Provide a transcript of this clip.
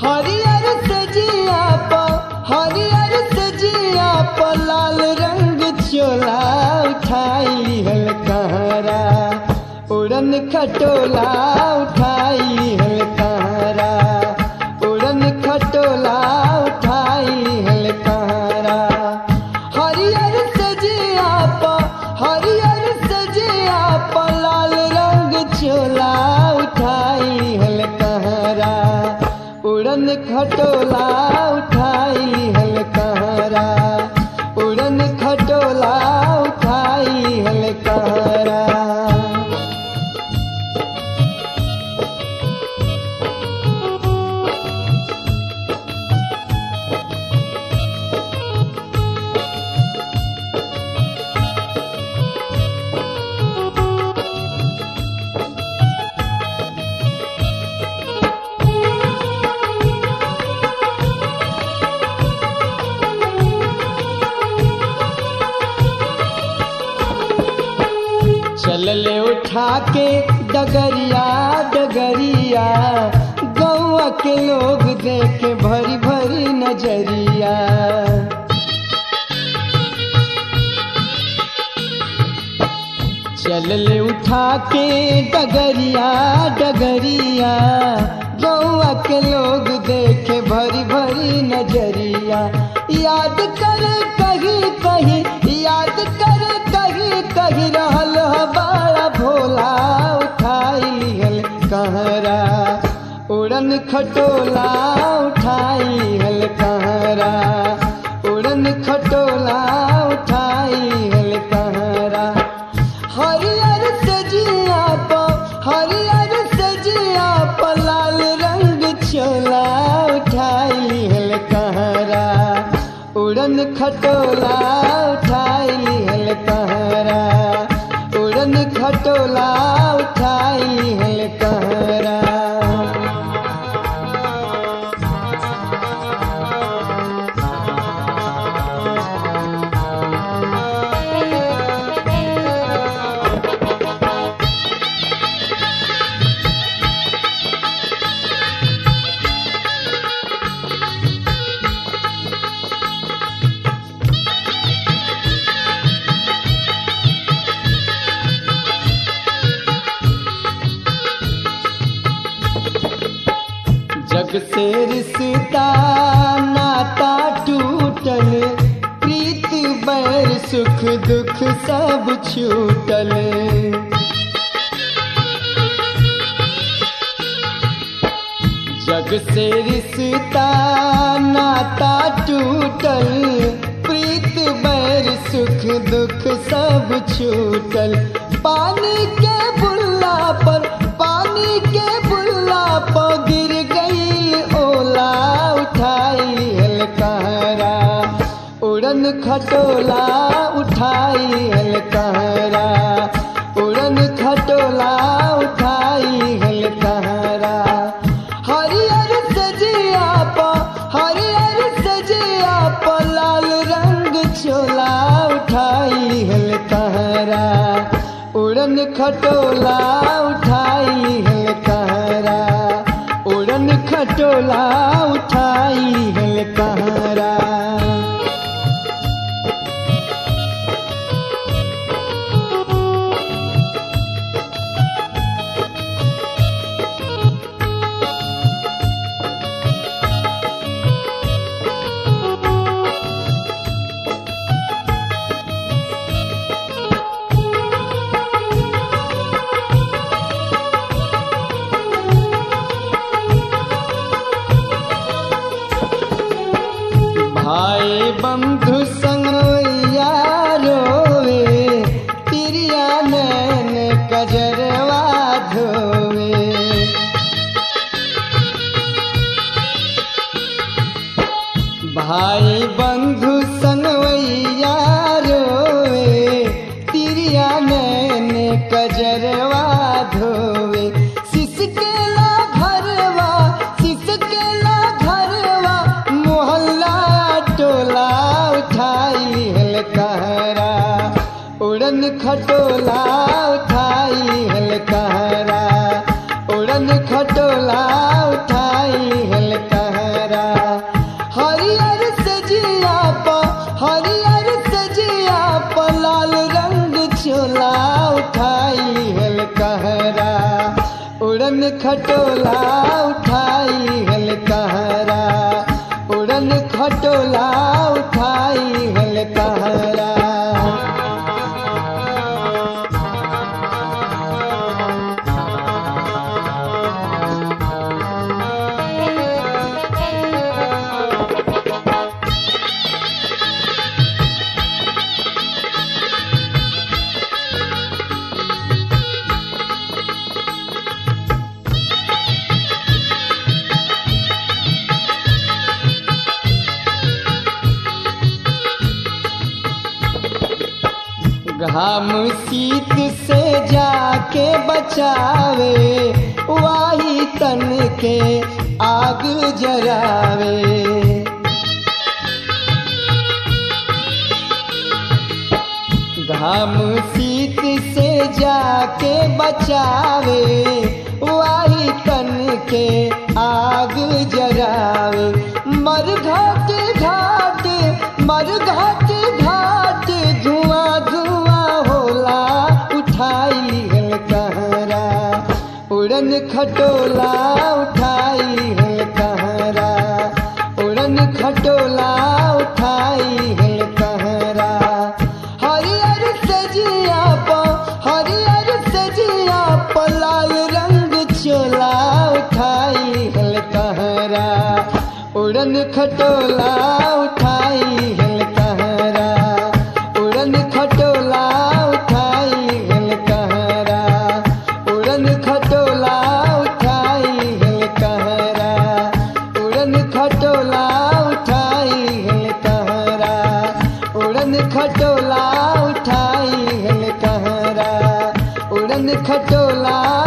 हरियर सजिया प हरियर सजिया प लाल रंग चोला उठाई हल कहरा उड़न खटोला उठाई हल कहरा उड़न खटोला उठाई हल कहरा हरियर सजिया प हरियर सजिया प लाल रंग चोला उठाई हल कहरा उड़न खटोला उठाई हल कहरा उड़न खटोला उठाई हल कहरा चलले उठा के डगरिया डगरिया गौआ के लोग देखे भरी भरी नजरिया चलले उठा के डगरिया डगरिया गौआ के लोग देखे भरी भरी नजरिया याद कर कहीं कहीं याद कर कहीं कहीं रहल ह बड़ा भोला उठाई लिहल कहरा उड़न खटोला उठाई हल कहरा उड़न खटोला उठाई हल कहरा हरियर सजिया प हरियर सजिया प लाल रंग चोला उठाई हल कहरा उड़न खटोला उठाई हल कहरा उड़न खटोला उठाई हल कहरा जग से रिश्ता नाता टूटल प्रीत बैर सुख दुख सब छूटल जग से रिश्ता नाता टूटल प्रीत बैर सुख दुख सब छूटल पानी के बुल्ला पर पानी के बुल्ला पर गिर गई ओला उठाई हल कहरा उड़न खटोला उठाई हल कहरा उड़न खटोला उठाई हल कहरा हरियर सजिया प हरियर सजिया प लाल रंग चोला उठाई हल कहरा उड़न खटोला उठाई हल कहरा उड़न खटोला उठाई हल कहरा भाई बंधु संग रोवे तिरिया नैन कजरवा धोवे भाई बंधु संगवैया रोवे तिरिया नैन कजरवा धोवे सिसकेला घरवा सिसकेला घरवा मोहल्ला टोला उठाई हल कहरा उड़न खटोला उठाई हल कहरा उड़न खटोला उठाई हल कहरा उड़न खटोला उठाई हल कहरा उड़न खटोला उठाई हल कहरा घाम शीत से जाके बचावे वाही तन के आग जरावे घाम शीत से जाके बचावे वाही तन के आग जरावे मर घाट घाट मर घाट घाट धुआं धुआं होला उठाई लिहल कहरा उड़न खटोला उठाई हल कहरा उड़न खटोला उठाई हल कहरा हरियर सजिया प हरियर सजिया प लाल रंग चोला उठाई हल कहरा उड़न खटोला उठाई हल कहरा उड़न खटोला उठाई हल कहरा उड़न खटोला उठाई हल कहरा उड़न खटोला उठाई हल कहरा उड़न खटोला उठाई हल कहरा उड़न खटोला